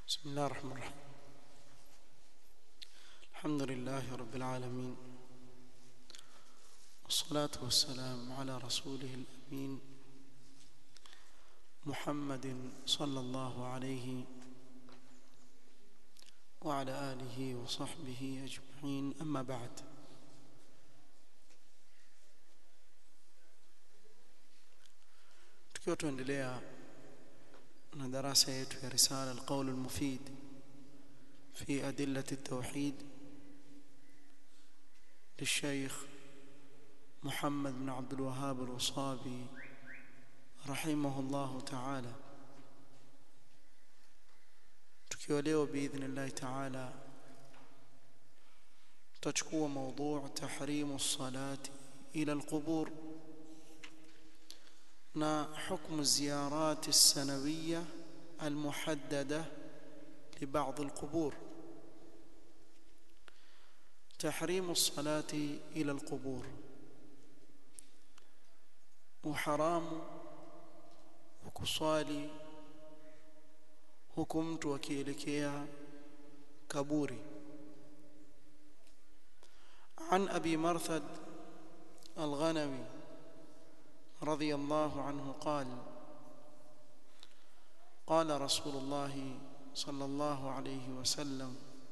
بسم الله الرحمن الرحيم الحمد لله رب العالمين والصلاة والسلام على رسوله الأمين محمد صلى الله عليه وعلى آله وصحبه أجمعين أما بعد tukiwa tuendelea na darasa yetu ya risala alqaul almufid fi adillati التوحيد للشيخ محمد بن عبد الوهاب الوصابي رحمه الله تعالى tukiwa leo باذن الله تعالى تchukua موضوع تحريم الصلاه الى القبور na حكم الزيارات السنوية المحددة لبعض القبور تحريم الصلاة إلى القبور وحرام وكصالي حكمت وكيلكيا كبوري عن أبي مرثد الغنوي رضي الله عنه قال قال رسول الله صلى الله عليه وسلم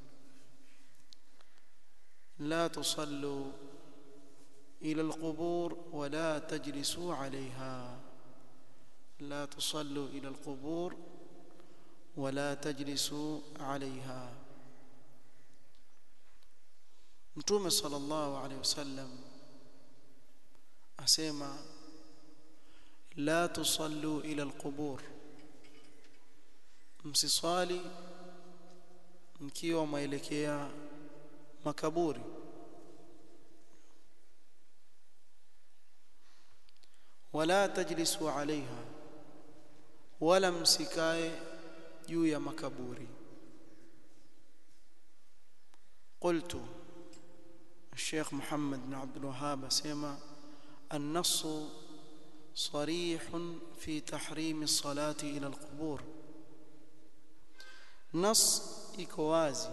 لا تصلوا إلى القبور ولا تجلسوا عليها لا تصلوا إلى القبور ولا تجلسوا عليها متوم صلى الله عليه وسلم أسيما لا تصلوا إلى القبور msiswali mkiwa maelekea makaburi wala tajlisu alaiha wala msikae juu ya makaburi قلت الشيخ محمد بن عبد الوهاب سيما النص صريح في تحريم الصلاة إلى القبور نص iko wazi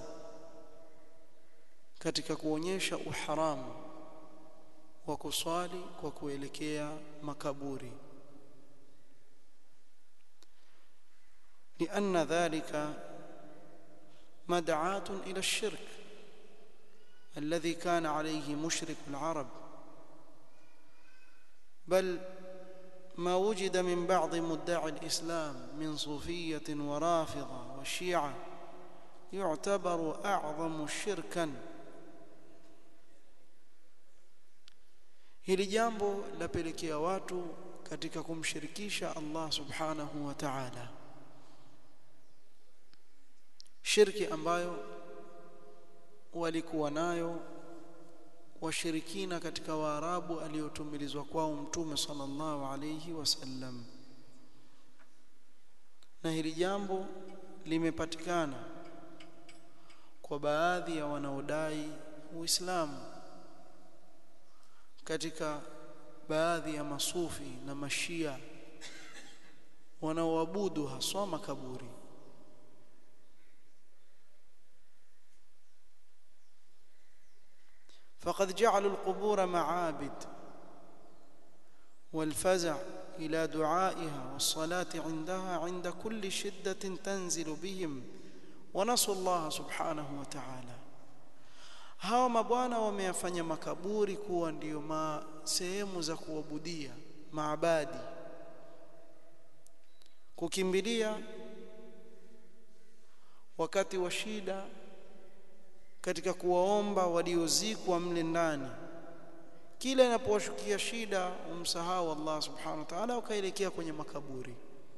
katika kuonyesha uharamu wa kuswali kwa kuelekea makaburi لأن ذلك مدعاة إلى الشرك الذي كان عليه مشرك العرب بل ما وجد من بعض مدعي الإسلام من صوفية ورافضة وشيعة يعتبر أعظم شركا hili jambo lapelekea watu katika kumshirikisha Allah subhanahu wa ta'ala shirki ambayo walikuwa nayo washirikina katika waarabu aliyotumilizwa kwao mtume sallallahu alayhi wasallam na hili jambo limepatikana kwa baadhi ya wanaodai uislamu katika baadhi ya masufi na mashia wanaoabudu haswa makaburi فقد جعلوا القبور معابد والفزع إلى دعائها والصلاة عندها عند كل شدة تنزل بهم ونسوا الله سبحانه وتعالى hawa mabwana wameyafanya makaburi kuwa ndiyo ma sehemu za kuabudia maabadi kukimbilia wakati wa shida katika kuwaomba waliozikwa mle ndani kila inapowashukia shida umsahau Allah subhanahu wa ta'ala ukaelekea kwenye makaburi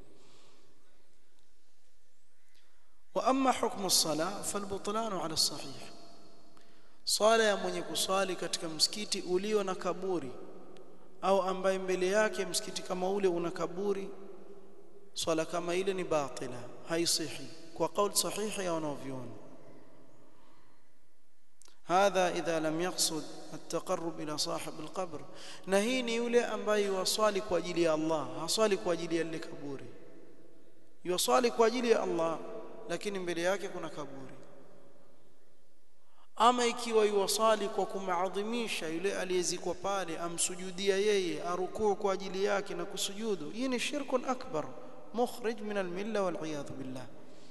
wa amma hukmu as-salah falbutlan ala as-sahih swala ya mwenye kuswali katika msikiti ulio na kaburi au ambaye mbele yake msikiti kama ule una kaburi swala kama ile ni batila haisihi kwa kauli sahihi ya wanavyuoni هذا إذا لم يقصد التقرب إلى صاحب القبر na hii ni yule ambaye yuwaswali kwa ajili ya Allah haswali kwa ajili ya ile kaburi yuwaswali kwa ajili ya Allah lakini mbele yake kuna kaburi ama ikiwa yuwasali kwa kumaadhimisha yule aliyezikwa pale amsujudia yeye arukuu kwa ajili yake na kusujudu hii ni shirkun akbar mukhrij min almilla wal'iyadhu billah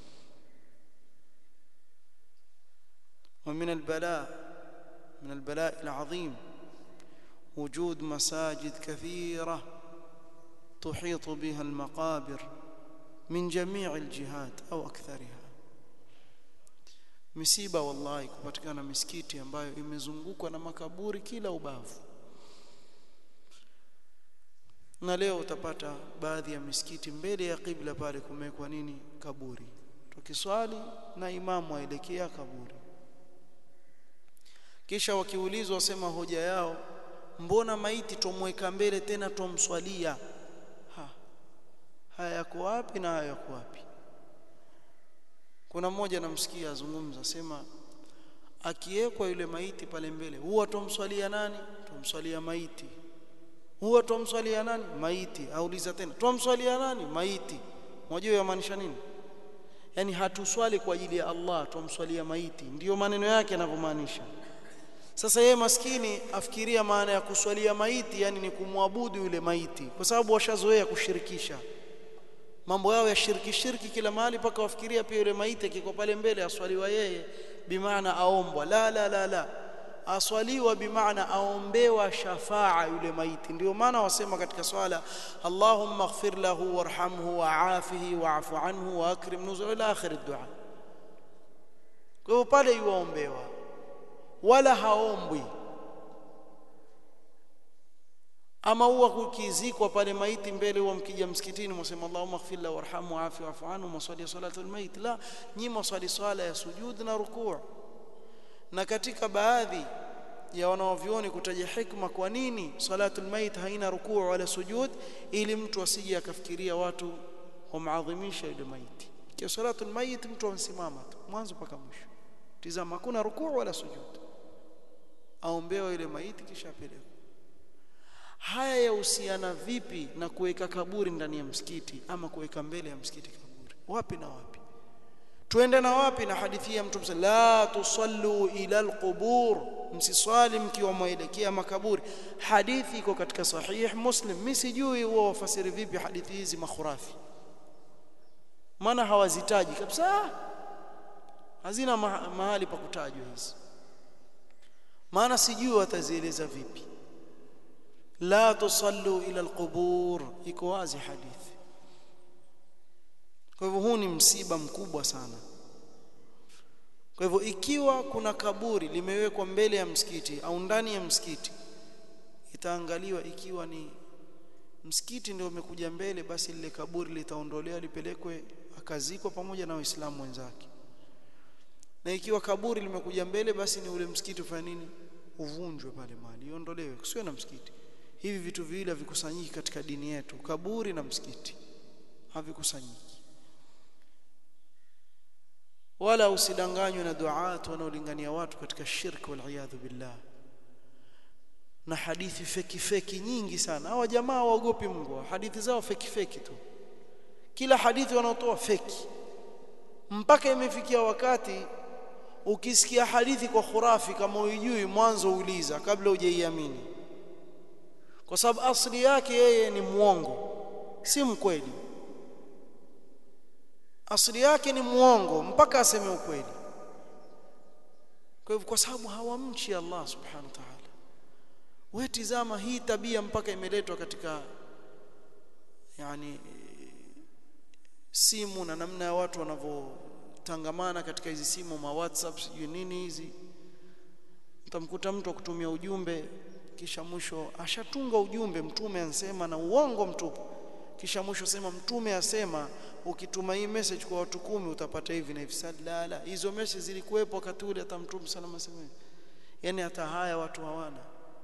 ومن البلاء من البلاء العظيم وجود مساجد كثيرة تحيط بها المقابر من جميع الجهات أو أكثرها misiba wallahi kupatikana misikiti ambayo imezungukwa na makaburi kila ubavu na leo utapata baadhi ya misikiti mbele ya kibla pale kumewekwa nini kaburi tukiswali na imamu aelekea kaburi kisha wakiulizwa wasema hoja yao mbona maiti tumweka mbele tena tumswalia ha haya yako wapi na haya yako wapi kuna mmoja namsikia azungumza sema akiwekwa yule maiti pale mbele huwa tumswalia nani tumswalia maiti huwa tumswalia nani maiti auliza tena tumswalia nani maiti mmoja yamaanisha nini yani hatuswali kwa ajili ya Allah tumswalia maiti ndiyo maneno yake yanavyomaanisha sasa yeye maskini afikiria maana ya kuswalia maiti yani ni kumwabudu yule maiti kwa sababu washazoea kushirikisha mambo yao ya shirki shirki kila mahali paka wafikiria pia yule maiti kiko pale mbele aswaliwa yeye bimaana aombwa la la la la aswaliwa bimaana aombewa shafaa yule maiti ndio maana wasema katika swala Allahumma ighfir lahu warhamhu wa'afihi wa'fu anhu wa akrim nuzul ila akhir ad-du'a kwa hiyo pale yuombewa wala haombwi ama huwa kukizikwa pale maiti mbele huwa mkija msikitini mwasema Allahumma ighfir lahu warhamhu wa'afi wa'fu anhu mwasali salatu almayit la nyi mwasali swala ya sujud na rukuu na katika baadhi ya wanaovioni kutaja hikma kwa nini salatu almayit haina rukuu wala sujud ili mtu asije akafikiria watu wamaadhimisha yule maiti kwa salatu almayit mtu ansimama tu mwanzo mpaka mwisho tizama hakuna rukuu wala sujud aombewa yule maiti kisha apelekwe haya yahusiana vipi na kuweka kaburi ndani ya msikiti ama kuweka mbele ya msikiti kaburi wapi na wapi tuende na wapi na hadithi ya mtume la tusallu ila alqubur msiswali mkiwa mwelekea makaburi hadithi iko katika sahih muslim mimi sijui huwa wafasiri vipi hadithi hizi makhurafi maana hawazitaji kabisa hazina mahali pa kutajwa hizi maana sijui watazieleza vipi la tusallu ila alqubur iko wazi hadithi kwa hivyo huu ni msiba mkubwa sana kwa hivyo ikiwa kuna kaburi limewekwa mbele ya msikiti au ndani ya msikiti itaangaliwa ikiwa ni msikiti ndio umekuja mbele basi lile kaburi litaondolewa lipelekwe akazikwa pamoja na waislamu wenzake na ikiwa kaburi limekuja mbele basi ni ule msikiti ufanye nini uvunjwe pale mahali iondolewe kusiwe na msikiti hivi vitu viwili havikusanyiki katika dini yetu kaburi na msikiti havikusanyiki wala usidanganywe na duat wanaolingania watu katika shirki wal iyadhu billah na hadithi feki feki nyingi sana hawa jamaa waogopi Mungu hadithi zao feki feki tu kila hadithi wanaotoa feki mpaka imefikia wakati ukisikia hadithi kwa khurafi kama uijui mwanzo uliza kabla hujaiamini kwa sababu asili yake yeye ni muongo si mkweli asili yake ni muongo mpaka aseme ukweli kwa hivyo kwa sababu hawamchi Allah subhanahu wa ta'ala wewe tizama hii tabia mpaka imeletwa katika yani simu na namna ya watu wanavyotangamana katika hizi simu ma WhatsApp sijui nini hizi utamkuta mtu akutumia ujumbe kisha mwisho ashatunga ujumbe mtume ansema na uongo mtupu kisha mwisho sema mtume asema ukituma hii message kwa watu kumi utapata hivi na hivi sadala hizo message zilikuwepo wakati ule hata mtume salama sema yani hata haya watu hawana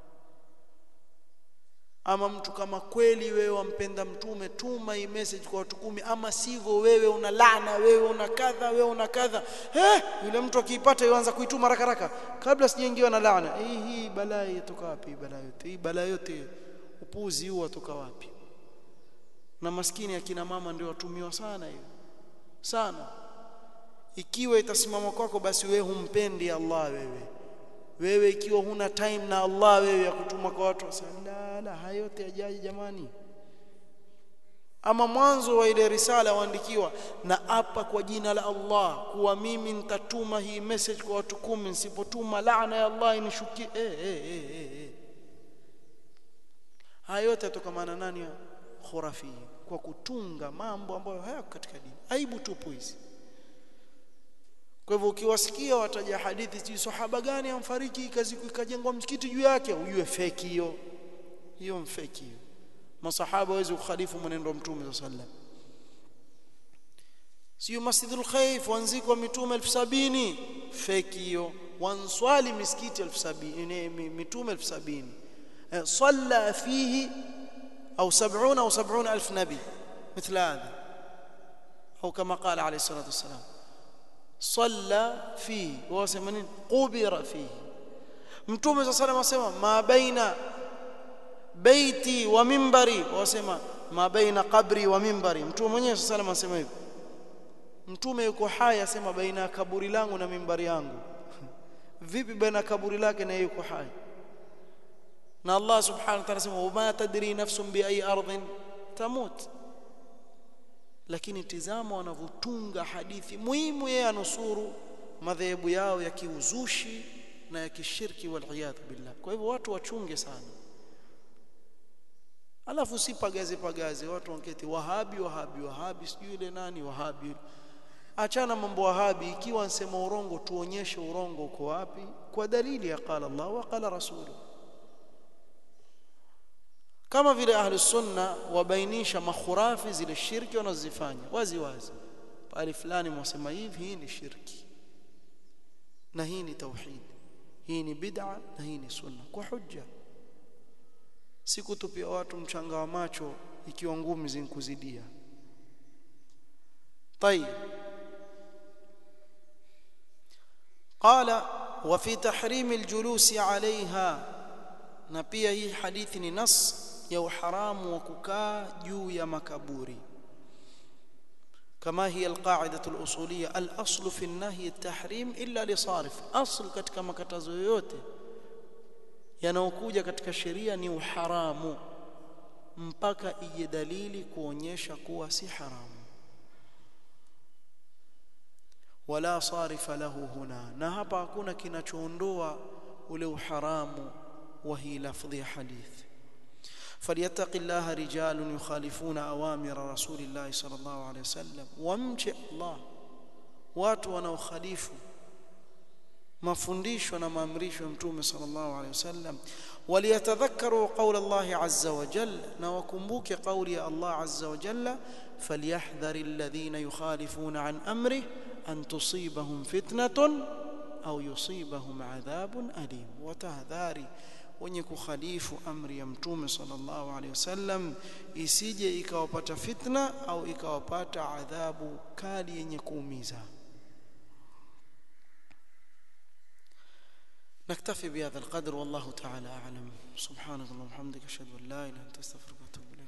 ama mtu kama kweli wewe wampenda mtume tuma hii message kwa watu kumi ama sivyo wewe una laana wewe una kadha wewe una kadha eh yule mtu akiipata yuanza kuituma haraka haraka kabla sijaingiwa na laana hii hii balaa itoka wapi balaa yote hii balaa yote upuzi huu atoka wapi na maskini akina mama ndio watumiwa sana hiyo sana ikiwa itasimama kwako basi wewe humpendi Allah wewe wewe ikiwa huna time na Allah wewe ya kutuma kwa watu la la hayo yote yajaji jamani ama mwanzo wa ile risala waandikiwa na hapa kwa jina la Allah kuwa mimi nitatuma hii message kwa watu kumi nisipotuma laana ya Allah inishukie eh eh eh eh, eh. haya yote yatokamana nani khurafi kwa kutunga mambo ambayo hayako katika dini aibu tupu hizi kwa hivyo ukiwasikia wataja hadithi si sahaba gani amfariki kazi ikajengwa msikiti juu yake ujue feki hiyo hiyo mfeki hiyo masahaba hawezi kukhalifu mwenendo wa mtume sallam sio masjidul khaif wanzikwa mitume 1070 feki hiyo wanswali misikiti 1070 mitume 1070 صلى فيه أو سبعون أو سبعون ألف نبي مثل هذا أو كما قال عليه الصلاة والسلام صلى فيه وهو سمنين قبر فيه متوم صلى الله عليه وسلم ما بين بيتي ومنبري وسمى ما بين قبري ومنبري mtume mwenyewe صلى الله عليه وسلم hivyo mtume yuko hai asema baina kaburi langu na mimbari yangu vipi baina kaburi lake na yuko hai na Allah subhanahu wa ta'ala sema wama tadri nafsun bi ayi ardhin tamut lakini tizama wanavyotunga hadithi muhimu yeye anusuru madhehebu yao ya kiuzushi na ya kishirki wal billah kwa hivyo watu wachunge sana alafu si pagaze pagaze watu wanketi wahabi wahabi wahabi sijui ile nani wahabi achana mambo wahabi ikiwa nsema urongo tuonyeshe urongo uko wapi kwa dalili ya qala Allah wa qala rasuluhu kama vile ahli sunna wabainisha makhurafi zile shirki wanazozifanya wazi wazi pale fulani mwasema hivi hii ni shirki na hii ni tauhid hii ni bid'a na hii ni sunna kwa hujja si kutupia watu mchanga wa macho ikiwa ngumi zinkuzidia طيب قال وفي تحريم الجلوس عليها na pia hii hadithi ni nas ya uharamu wa kukaa juu ya makaburi kama hiya alqaidatu alusuliyya alaslu fi an-nahy at-tahrim illa li sarif asl katika makatazo yoyote yanayokuja katika sheria ni uharamu mpaka ije dalili kuonyesha kuwa si haramu wala sarifa lahu huna na hapa hakuna kinachoondoa ule uharamu وهي لفظ حديث فليتق الله رجال يخالفون أوامر رسول الله صلى الله عليه وسلم وامشي الله watu wanaokhalifu mafundisho na maamrisho ya mtume sallallahu alaihi wasallam waliyatadhakkaru qawla Allah azza wa jalla na wakumbuke qawli ya Allah azza wa jalla falyahdhar alladhina yukhalifuna an amri an tusibahum fitnatun au yusibahum adhabun alim watahdhari wenye kukhalifu amri ya mtume sallallahu alaihi wasallam isije ikawapata fitna au ikawapata adhabu kali yenye kuumiza نكتفي بهذا القدر والله تعالى أعلم سبحانك اللهم وبحمدك أشهد أن لا إله إلا أنت أستغفرك وأتوب إليك